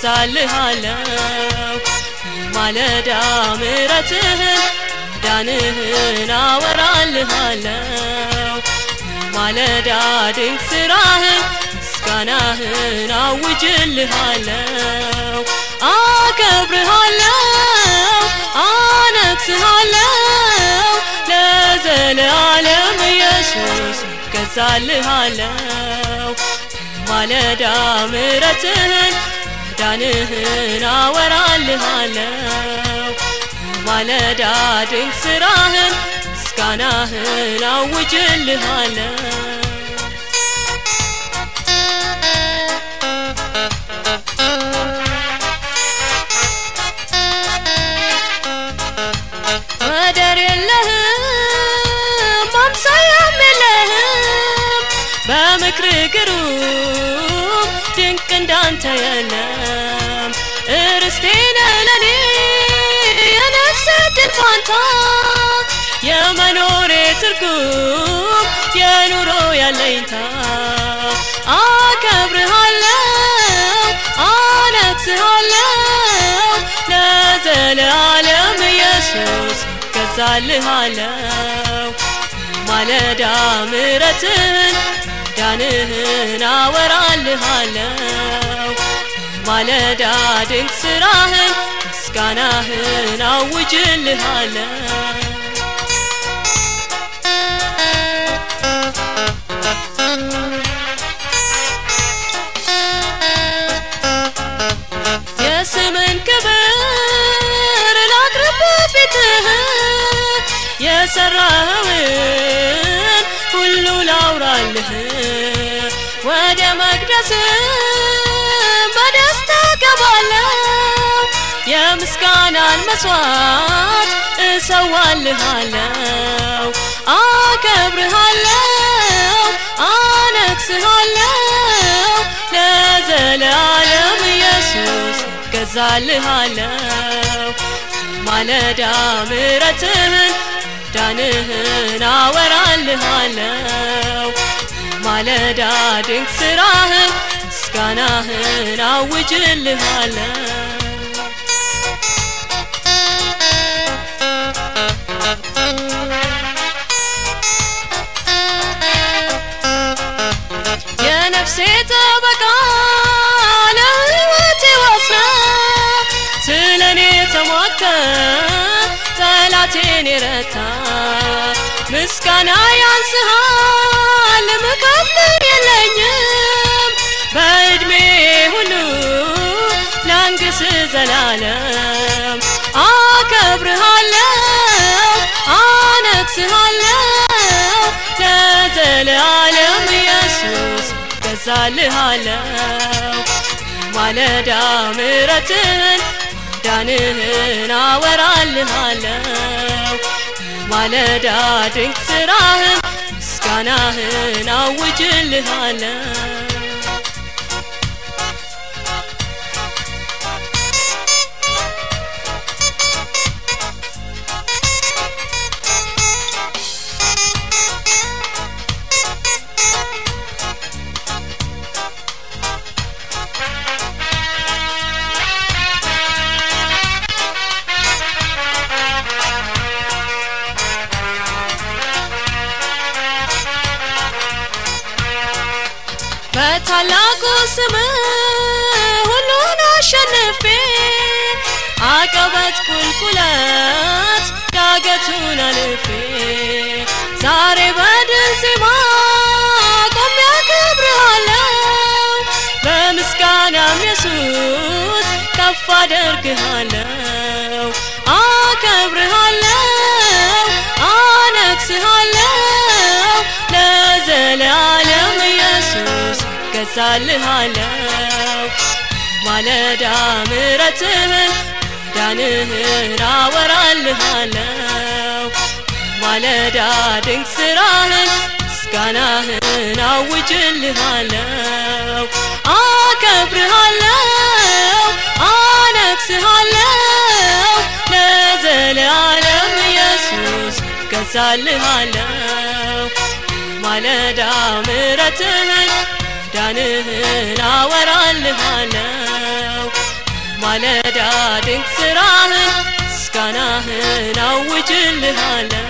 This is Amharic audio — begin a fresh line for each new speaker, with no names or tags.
እገዛልሃለው ማለዳ ምረትህን ዳንህን አወራልሃለው ማለዳ ድንቅ ስራህን ምስጋናህን አውጅልሃለው አከብርሃለው አነግስሃለው ለዘለዓለም ኢየሱስ እገዛልሃለው ማለዳ ምረትህን ዳንህን አወራልሃለው ማለዳ ድንቅ ስራህን ምስጋናህን አውጅልሃለው ወደር የለህም አምሳያም የለህም በምክር ግሩም ድንቅ እንዳንተ የለም እርስቴ ነህ ለኔ የነፍስ ድል ፋንታ የመኖሬ ትርጉም የኑሮ ያለኝታ አከብርሃለው አነግስሃለው ለዘለዓለም ኢየሱስ እገዛልሃለው ማለዳ ምረትህን ዳንህን አወራልሃለው ማለዳ ድንቅ ስራህን ምስጋናህን አውጅልሃለው የስምን ክብር ላቅርብ ፊትህ የሰራኸውን ሁሉ ላውራልህ ወደ መቅደስ በደስታ ገባለሁ የምስጋናን መስዋዕት እሰዋልሃለው አከብርሃለው አነግስሃለው ለዘለዓለም ኢየሱስ እገዛልሃለው ማለዳ ምረትህን ዳንህን አወራልሃለው ማለዳ ድንቅ ስራህን ምስጋናህን አውጅልሃለው የነፍሴ ጠበቃ ለሕይወቴ ዋስና ስለ እኔ ተሟተ ጠላቴን የረታ ምስጋና ያንስሃል ምከፍል የለኝም በዕድሜ ሁሉ ላንግስ ዘላለም አከብርሃለው አነግስሃለው ለዘለዓለም ኢየሱስ እገዛልሃለው ማለዳ ምረትህን ዳንህን አወራልሃለው ማለዳ ድንቅ ስራህን ምስጋናህን አውጅልሃለው በታላቁ ስም ሁሉን አሸንፌ አቀበት ቁልቁለት ዳገቱን አልፌ ዛሬ በድል ዜማ ቆሜ አከብርሃለው በምስጋናም ኢየሱስ ከፍ አደርግሃለው አከብርሃለው አነግስሃለው ለዘለዓለም ኢየሱስ እገዛልሃለው ማለዳ ምረትህን ዳንህን አወራልሃለው ማለዳ ድንቅ ስራህን ምስጋናህን አውጅልሃለው አከብርሃለው አነግስሃለው ለዘለዓለም ኢየሱስ እገዛልሃለው ማለዳ ምረትህን ዳንህን አወራልሃለው ማለዳ ድንቅ ስራህን ምስጋናህን አውጅልሃለሁ